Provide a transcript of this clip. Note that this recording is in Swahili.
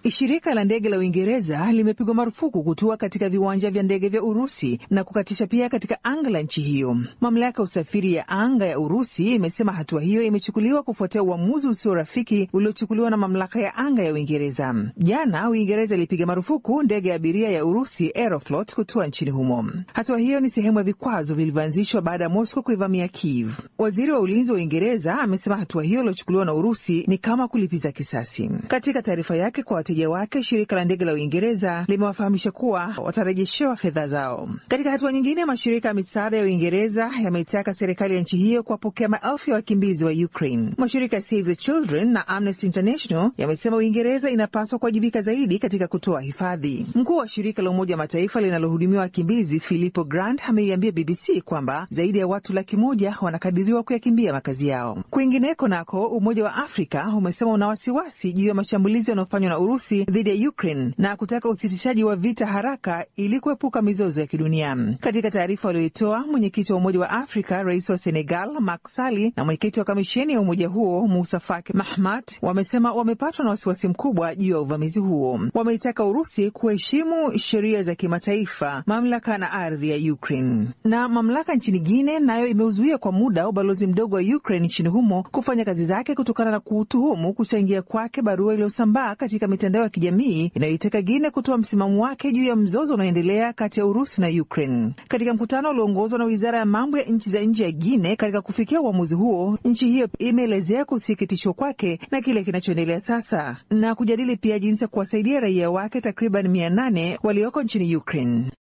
Shirika la ndege la Uingereza limepigwa marufuku kutua katika viwanja vya ndege vya Urusi na kukatisha pia katika anga la nchi hiyo. Mamlaka ya usafiri ya anga ya Urusi imesema hatua hiyo imechukuliwa kufuatia uamuzi usio rafiki uliochukuliwa na mamlaka ya anga ya Uingereza. Jana Uingereza ilipiga marufuku ndege ya abiria ya Urusi Aeroflot kutua nchini humo. Hatua hiyo ni sehemu ya vikwazo vilivyoanzishwa baada ya Moscow kuivamia Kiev. Waziri wa ulinzi wa Uingereza amesema hatua hiyo iliyochukuliwa na Urusi ni kama kulipiza kisasi. Katika taarifa yake kwa wateja wake, shirika la ndege la Uingereza limewafahamisha kuwa watarejeshewa fedha zao. Katika hatua nyingine, mashirika ya misaada ya Uingereza yameitaka serikali ya nchi hiyo kuwapokea maelfu ya wakimbizi wa Ukraine. Mashirika ya Save the Children na Amnesty International yamesema Uingereza inapaswa kuwajibika zaidi katika kutoa hifadhi. Mkuu wa shirika la Umoja wa Mataifa linalohudumia wakimbizi Filippo Grandi ameiambia BBC kwamba zaidi ya watu laki moja wanakadiriwa kuyakimbia makazi yao. Kwingineko nako, Umoja wa Afrika umesema una wasiwasi juu ya mashambulizi yanayofanywa na Urusi dhidi ya Ukraine na kutaka usitishaji wa vita haraka ili kuepuka mizozo ya kidunia. Katika taarifa walioitoa, mwenyekiti wa Umoja wa Afrika, rais wa Senegal Macky Sall na mwenyekiti wa kamisheni ya umoja huo Musa Faki Mahamat wamesema wamepatwa na wasiwasi mkubwa juu ya uvamizi huo. Wameitaka Urusi kuheshimu sheria za kimataifa, mamlaka na ardhi ya Ukraine. Na mamlaka nchini Guine nayo imeuzuia kwa muda ubalozi mdogo wa Ukraine nchini humo kufanya kazi zake kutokana na kuutuhumu kuchangia kwake barua iliyosambaa katika mitandao ya kijamii inayoitaka Guine kutoa msimamo wake juu ya mzozo unaoendelea kati ya Urusi na Ukraine. Katika mkutano ulioongozwa na wizara ya mambo ya nchi za nje ya Guine katika kufikia uamuzi huo, nchi hiyo imeelezea kusikitishwa kwake na kile kinachoendelea sasa na kujadili pia jinsi ya kuwasaidia raia wake takriban mia nane walioko nchini Ukraine.